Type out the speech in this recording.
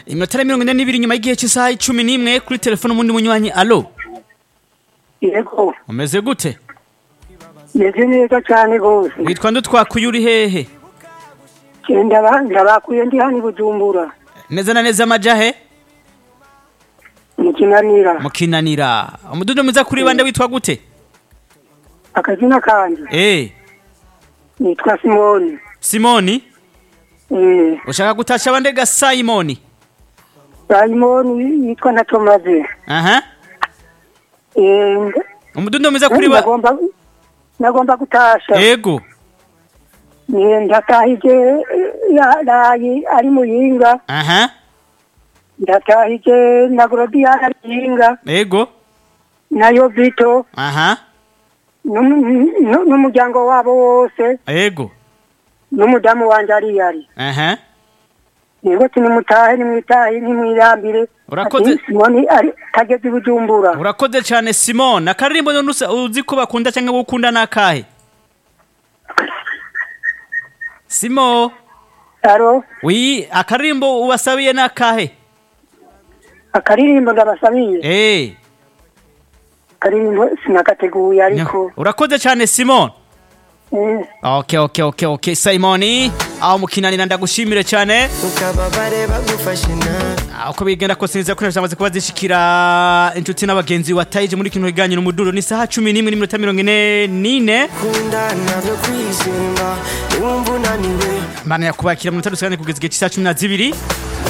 iminota mirongo ine n'ibiri nyuma y'igihe cy'isaha icumi n'imwe kuri telefone umundi munywanyi alo yego umeze gute meze neza cyane rwose witwa nde twakuye uri hehe genda ndabakuye ndi hano i bujumbura neza na neza amajahe mu kinanira mukinanira umududo mwiza kuri bande witwa gute akazina kanjye eh nitwa simoni simoni eh ushaka gutasha bande ga simoni simoni yitwa na tomaze aha eh umududo mwiza kuri ba nagomba nagomba gutasha yego Eh, ndatahije eh, yaraye ari muyinga aha ndatahije na gorodiana ari muyinga yego nayo vito aha n'umu- n'u- n'umuryango wabo wose yego n'umudamu wanjye ari yari aha yego tinimutahe nimwitahe nimwirambire Urakoze. Ati, simoni ari tageze i bujumbura urakoze cyane simon akaririmbo none usa- uzi ko bakunda cyangwa gukunda n'akahe simo aro wi akaririmbo ubasabiye n'akahe akaririmbo ndabasabiye eh akaririmbo sinagateguye ariko urakoze cyane simon eh, okay okay okay okay simoni aho mukinanira ndagushimire cyane ukababare bagufashe nabi Ah, uko bigenda kose neza ko zamaze kuba zishikira inshuti n'abagenzi watayije muri kino kiganiro umuduro ni saha cumi n'imwe n'iminota mirongo ine n'ine kunda ntabyo kwizimba niwumva unaniwe mana yakubakira mu minota rusange kugeza igihe cy'isaha cumi na zibiri